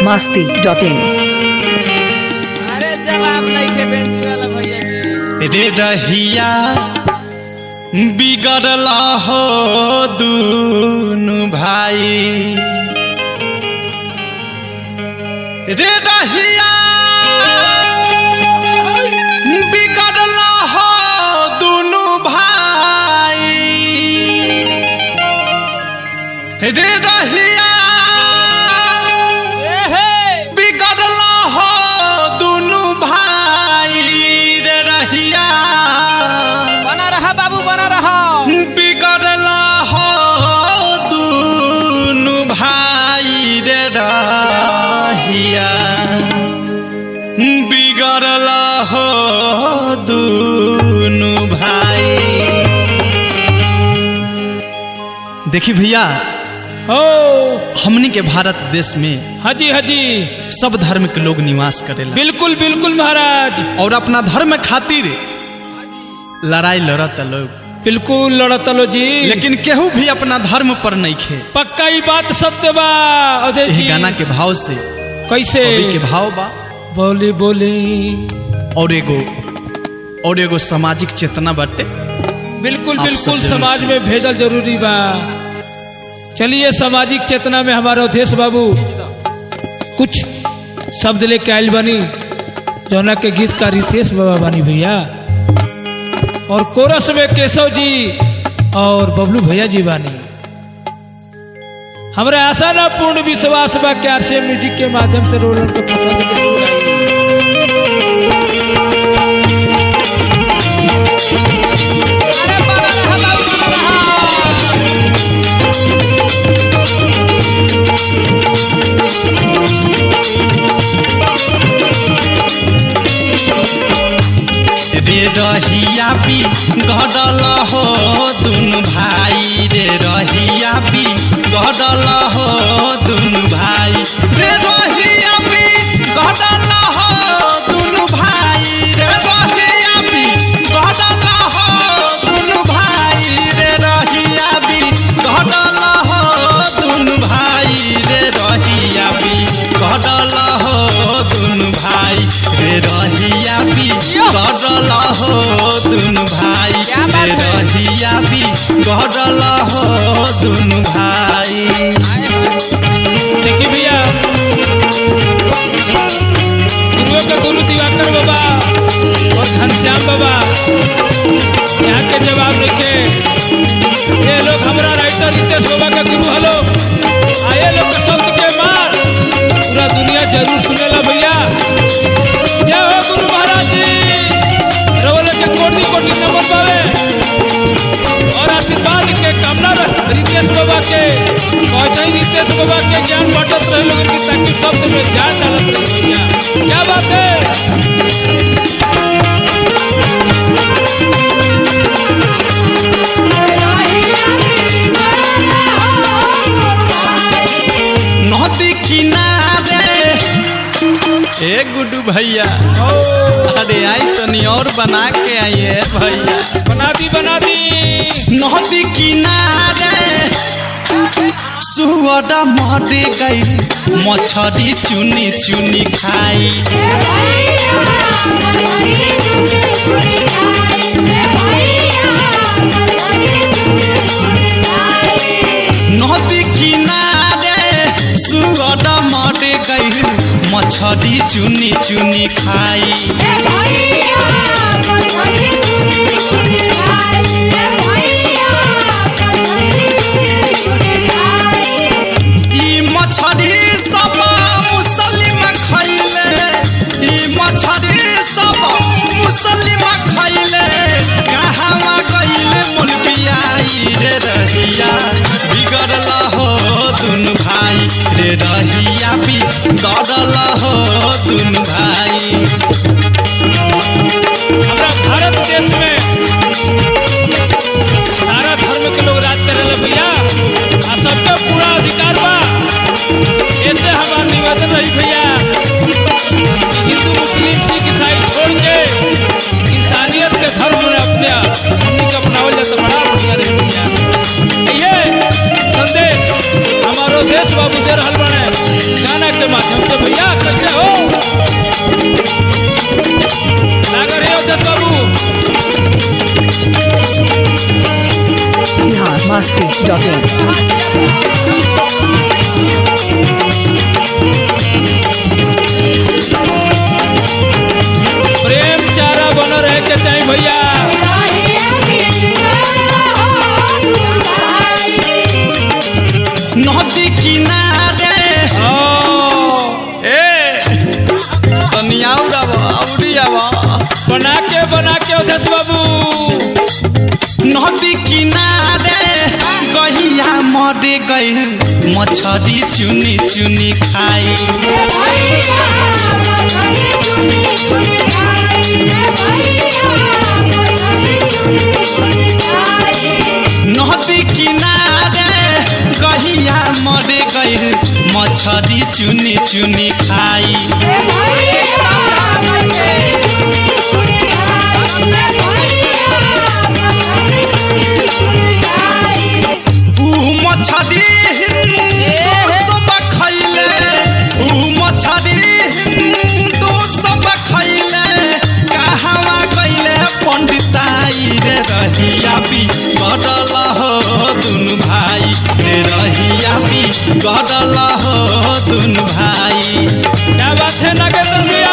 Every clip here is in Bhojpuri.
मस्ती डॉट इन अरे जवाब नहीं के बेंच वाला भैया के रे रहिया बिगड़ल हो दुनु भाई रे रहिया बिगड़ल हो दुनु भाई रे रहिया ए हे बिगड़ल हो दुनु भाई रे रहिया बना रहा बाबू बना रहा बिगड़ल हो दुनु भाई रे रहिया बिगड़ल हो दुनु भाई देखी भैया हो हमनी के भारत देश में हाजी हाजी सब धर्म के लोग निवास करेला बिल्कुल बिल्कुल महाराज और अपना धर्म खातिर लड़ाई लड़त लोग बिल्कुल लड़तलो जी लेकिन केहू भी अपना धर्म पर नहीं खे पक्का ई बात सत्य बा अवधेश यही जी गाना के भाव से कैसे कवि के भाव बा बोली बोली और एगो और एगो सामाजिक चेतना बाटे बिल्कुल आप सब बिल्कुल जरूर समाज में भेजल जरूरी बा चलिए सामाजिक चेतना में हमारे अवधेश बाबू कुछ शब्द लेके आयल बनी जौना के गीत का रितेश बाबा बानी भैया और कोरस में केशव जी और बबलू भैया जी बानी हमरा आशा ना पूर्ण विश्वास बा कि आरसीएम म्यूजिक के माध्यम से रोलन को पसंद जरूर आई अरे बना रहा बाबू बना रहा रे रहिया भी गड़ल हो दुनु भाई रे रहिया भी गड़ल हो दुनु भाई रे रहिया भी गड़ल हो दुनु भाई रे रहिया भी गड़ल हो दुनु भाई रे रहिया भी गड़ल हो दुनु भाई रे रहिया भी गड़ल हो दुनु भाई रे रहिया भी गड़ल हो दुनु भाई क्या बात रे है? रहिया भी गड़ल हो दुनु भाई देखिए भैया गुरुओं के गुरु दिवाकर बाबा और घनश्याम बाबा यहाँ के जवाब लिखे ये लोग हमारा राइटर रितेश बाबा के गुरु हलो आए लोग के शब्द के मार पूरा दुनिया जरूर सुनेला भैया जय हो गुरु महाराज जी रवले के कोटि कोटि नमन पावे और आशीर्वाद के कामना रख रितेश बाबा के पहुंचे रितेश बाबा के ज्ञान बांटत रहे लोगन की ताकि शब्द में जान डालत रहे भैया क्या बात है नदी किनारे ए गुड्डू भैया अरे आई तनी और बना के आइए भैया बना दी बना दी नदी किनारे सुअर मरे गई मछरी चुनी चुनी खाई नदी किनारे सुअर मरे गई मछरी चुनी चुनी खाई ई मछरी सब मुसलिम खैले ई मछरी सब मुसलिम खैले कहावा गइले मोल बियाई रे रहिया बिगड़ल हो दुनु भाई रे रहिया भी गड़ल हो दुनु भाई हमारा भारत देश में सारा धर्म के लोग राज करेला भैया आ सबका पूरा अधिकार बा ऐसे हमारा निवेदन रही भैया कि हिंदू मुस्लिम सिख ईसाई छोड़ के इंसानियत के धर्म में अपने हमनी के अपनावल जाता बड़ा बढ़िया रही भैया ये संदेश हमारो देश बाबू दे रहल बने गाना के माध्यम से भैया कैसे हो लाग रहे हो दस बाबू बिहार मस्ती डॉट इन प्रेम चारा बन रहे के चाहिए भैया नदी किनारे ओ, ए तनी आउर आब आउरी आब बना के बना के उधेश बाबू नदी किनारे कहिया मरे गई मछरी चुनी चुनी खाई नदी किनारे कहिया मरे गई मछरी चुनी चुनी खाई ऊ मछरी हिंदू सब खैले ऊ मछरी हिंदू सब खैले कहवा गइले पंडिताई रे रहिया भी गडल हो दुनु भाई रे रहिया भी गडल हो दुनु भाई क्या बात है नागेंद्र भैया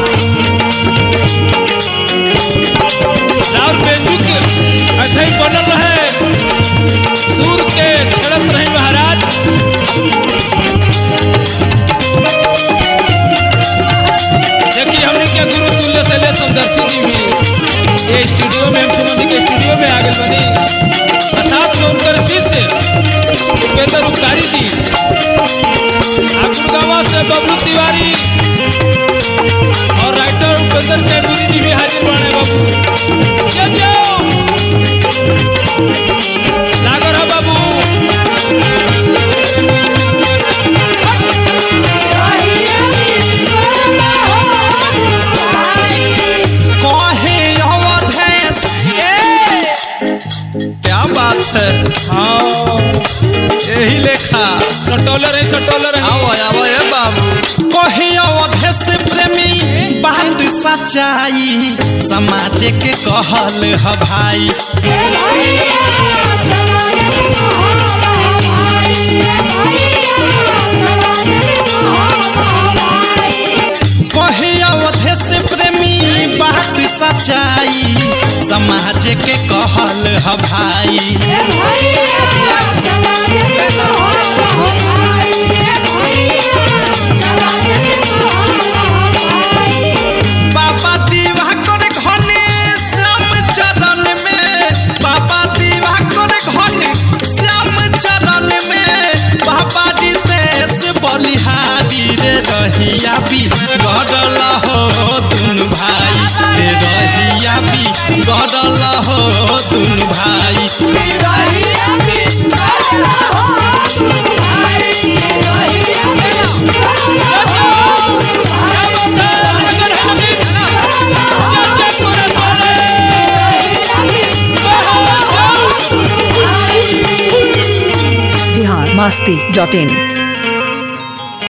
राउर बेंजू के ऐसे ही बनल रहे सूर के छड़त रहे महाराज देखिए हमने क्या गुरु तुल्य से ले समदर्शी जी भी ये स्टूडियो में हम सुमन के स्टूडियो में आगे बनी और साथ में उनकर शिष्य उपेंद्र उपकारी जी आ गुड़गावा से बबलू तिवारी और राइटर उपेंद्र कैटूरी जी भी हाजिर बने बाबू जय जय लागो रहा बाबू कहे अवधेश क्या बात है हाँ यही लेखा सटोलर है सटोलर है आओ आओ ए बाबू कहे अवधेश प्रेमी बात सच्चाई समाज के कहल ह भाई कहे अवधेश प्रेमी बात सच्चाई समाज के कहल ह भाई बाबा दिवाकर घने श्याम चरण में बाबा दिवाकर घने श्याम चरण में बाबा दितेश बलिहारी रे रहिया भी गडल हो दुनु भाई रे रहिया भी गडल हो दुनु भाई बिहार मस्ती डॉट इन